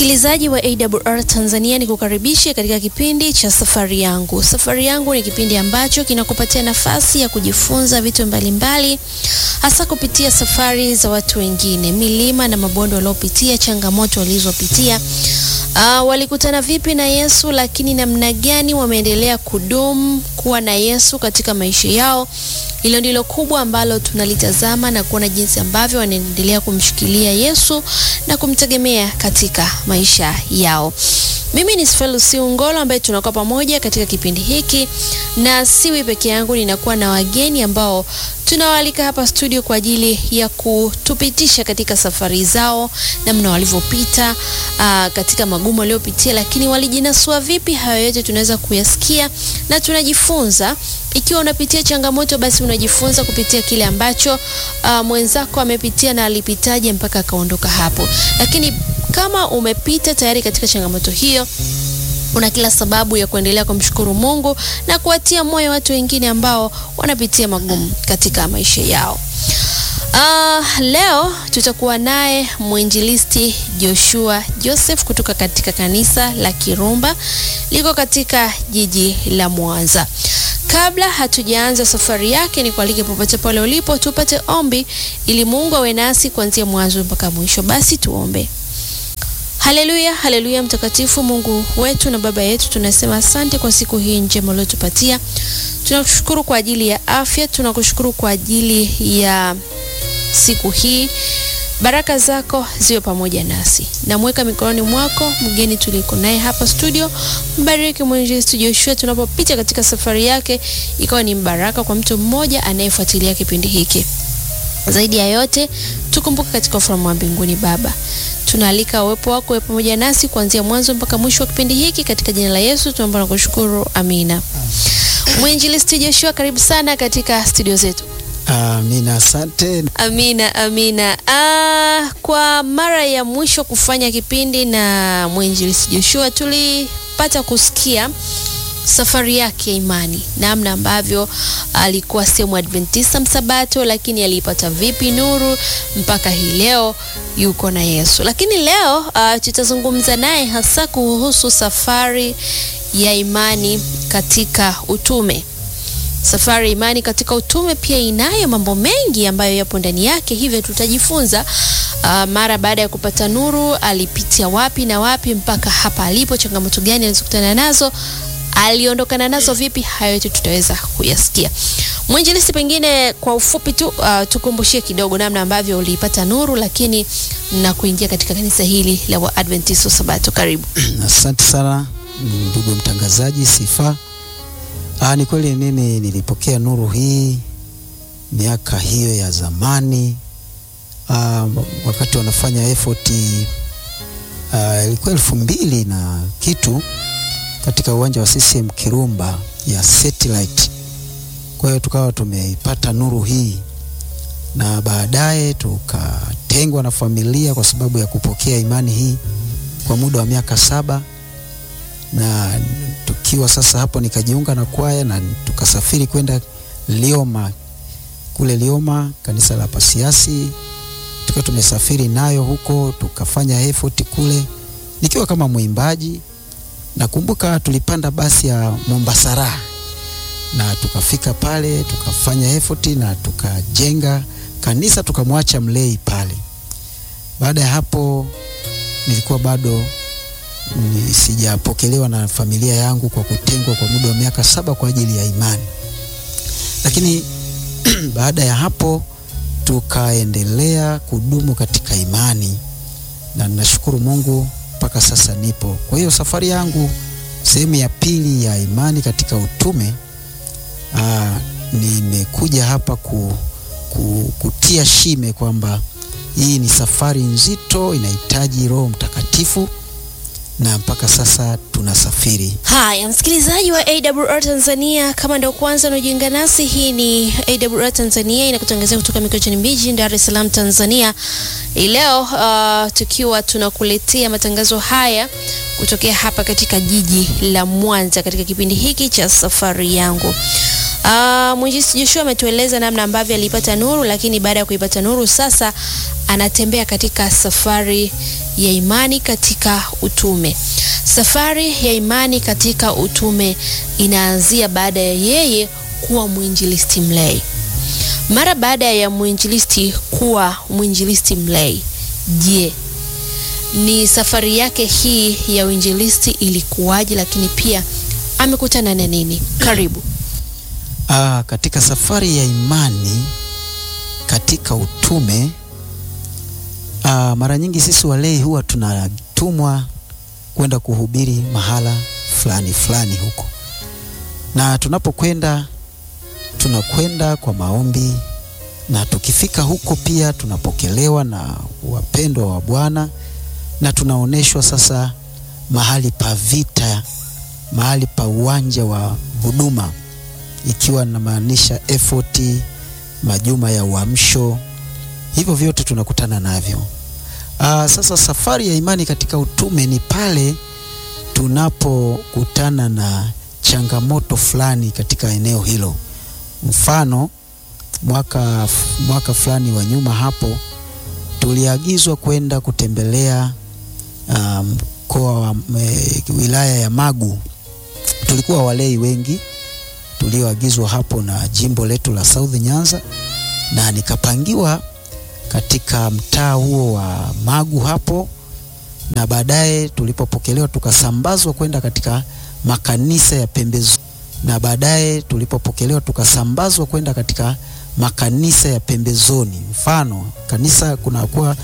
Msikilizaji wa AWR Tanzania, ni kukaribishe katika kipindi cha safari yangu. Safari yangu ni kipindi ambacho kinakupatia nafasi ya kujifunza vitu mbalimbali, hasa kupitia safari za watu wengine, milima na mabonde waliopitia, changamoto walizopitia. Uh, walikutana vipi na Yesu, lakini namna gani wameendelea kudumu kuwa na Yesu katika maisha yao. Hilo ndilo kubwa ambalo tunalitazama na kuona jinsi ambavyo wanaendelea kumshikilia Yesu na kumtegemea katika maisha yao. Mimi ni Sfelusi Ungolo ambaye tunakuwa pamoja katika kipindi hiki, na siwi peke yangu, ninakuwa na wageni ambao tunawaalika hapa studio kwa ajili ya kutupitisha katika safari zao, namna walivyopita aa, katika magumu waliopitia, lakini walijinasua vipi. Hayo yote tunaweza kuyasikia na tunajifunza. Ikiwa unapitia changamoto, basi unajifunza kupitia kile ambacho aa, mwenzako amepitia na alipitaje mpaka akaondoka hapo. Lakini kama umepita tayari katika changamoto hiyo una kila sababu ya kuendelea kumshukuru Mungu na kuwatia moyo watu wengine ambao wanapitia magumu katika maisha yao. Uh, leo tutakuwa naye mwinjilisti Joshua Joseph kutoka katika kanisa la Kirumba liko katika jiji la Mwanza. Kabla hatujaanza safari yake, ni kualike popote pale ulipo tupate ombi ili Mungu awe nasi kuanzia mwanzo mpaka mwisho. Basi tuombe. Haleluya, haleluya. Mtakatifu Mungu wetu na Baba yetu, tunasema asante kwa siku hii njema uliotupatia. Tunakushukuru kwa ajili ya afya, tunakushukuru kwa ajili ya siku hii. Baraka zako ziwe pamoja nasi. Namweka mikononi mwako mgeni tuliko naye hapa studio. Mbariki mwinjilisti Joshua tunapopita katika safari yake, ikawa ni mbaraka kwa mtu mmoja anayefuatilia kipindi hiki. Zaidi ya yote, tukumbuke katika ufalme wa mbinguni Baba. Tunaalika uwepo wako uwe pamoja nasi kuanzia mwanzo mpaka mwisho wa kipindi hiki, katika jina la Yesu tunaomba na kushukuru, amina. Mwinjilisti Joshua, karibu sana katika studio zetu. Amina, asante. Amina, amina. Ah, kwa mara ya mwisho kufanya kipindi na mwinjilisti Joshua tulipata kusikia safari yake ya imani, namna ambavyo alikuwa sehemu Adventista msabato, lakini aliipata vipi nuru mpaka hii leo yuko na Yesu. Lakini leo uh, tutazungumza naye hasa kuhusu safari ya imani katika utume. Safari ya imani katika utume pia inayo mambo mengi ambayo yapo ndani yake, hivyo tutajifunza uh, mara baada ya kupata nuru alipitia wapi na wapi mpaka hapa alipo, changamoto gani alizokutana nazo aliondokana nazo vipi? Hayo yote tutaweza kuyasikia. Mwinjilisti, pengine kwa ufupi tu uh, tukumbushie kidogo namna ambavyo uliipata nuru, lakini na kuingia katika kanisa hili la Waadventista Sabato. Karibu. Asante sana ndugu mtangazaji Sifa. Ah, ni kweli mimi nilipokea nuru hii miaka hiyo ya zamani. Ah, wakati wanafanya effort ilikuwa uh, elfu mbili na kitu katika uwanja wa CCM Kirumba ya satellite. Kwa hiyo tukawa tumeipata nuru hii, na baadaye tukatengwa na familia kwa sababu ya kupokea imani hii kwa muda wa miaka saba, na tukiwa sasa hapo nikajiunga na kwaya na tukasafiri kwenda Lioma, kule Lioma kanisa la Pasiasi, tukiwa tumesafiri nayo huko, tukafanya effort kule nikiwa kama mwimbaji nakumbuka tulipanda basi ya Mombasara na tukafika pale tukafanya effort na tukajenga kanisa tukamwacha mlei pale. Baada ya hapo nilikuwa bado ni sijapokelewa na familia yangu kwa kutengwa kwa muda wa miaka saba kwa ajili ya imani, lakini baada ya hapo tukaendelea kudumu katika imani na ninashukuru Mungu mpaka sasa nipo. Kwa hiyo safari yangu sehemu ya pili ya imani katika utume, aa, nimekuja hapa ku, ku, kutia shime kwamba hii ni safari nzito, inahitaji Roho Mtakatifu na mpaka sasa tunasafiri. Haya, msikilizaji wa AWR Tanzania, kama ndio kwanza unajiunga nasi, hii ni AWR Tanzania inakutangazia kutoka Mikocheni Mbeji, Dar es Salaam, Tanzania. Hii leo uh, tukiwa tunakuletea matangazo haya kutokea hapa katika jiji la Mwanza katika kipindi hiki cha safari yangu. Uh, Mwinjilisti Joshua ametueleza namna ambavyo alipata nuru, lakini baada ya kuipata nuru sasa anatembea katika safari ya imani katika utume. Safari ya imani katika utume inaanzia baada ya yeye kuwa mwinjilisti mlei. Mara baada ya mwinjilisti kuwa mwinjilisti mlei, je, ni safari yake hii ya uinjilisti ilikuwaje? Lakini pia amekutana na nini? Karibu. Ah, katika safari ya imani katika utume ah, mara nyingi sisi walei huwa tunatumwa kwenda kuhubiri mahala fulani fulani huko, na tunapokwenda tunakwenda kwa maombi, na tukifika huko pia tunapokelewa na wapendwa wa Bwana na tunaonyeshwa sasa mahali pa vita, mahali pa uwanja wa huduma ikiwa namaanisha effort, majuma ya uamsho, hivyo vyote tunakutana navyo. Aa, sasa safari ya imani katika utume ni pale tunapokutana na changamoto fulani katika eneo hilo. Mfano, mwaka, mwaka fulani wa nyuma hapo tuliagizwa kwenda kutembelea mkoa um, wa e, wilaya ya Magu. Tulikuwa walei wengi tulioagizwa hapo na jimbo letu la South Nyanza, na nikapangiwa katika mtaa huo wa Magu hapo, na baadaye tulipopokelewa tukasambazwa kwenda katika makanisa ya pembezoni, na baadaye tulipopokelewa tukasambazwa kwenda katika makanisa ya pembezoni. Mfano kanisa kunakuwa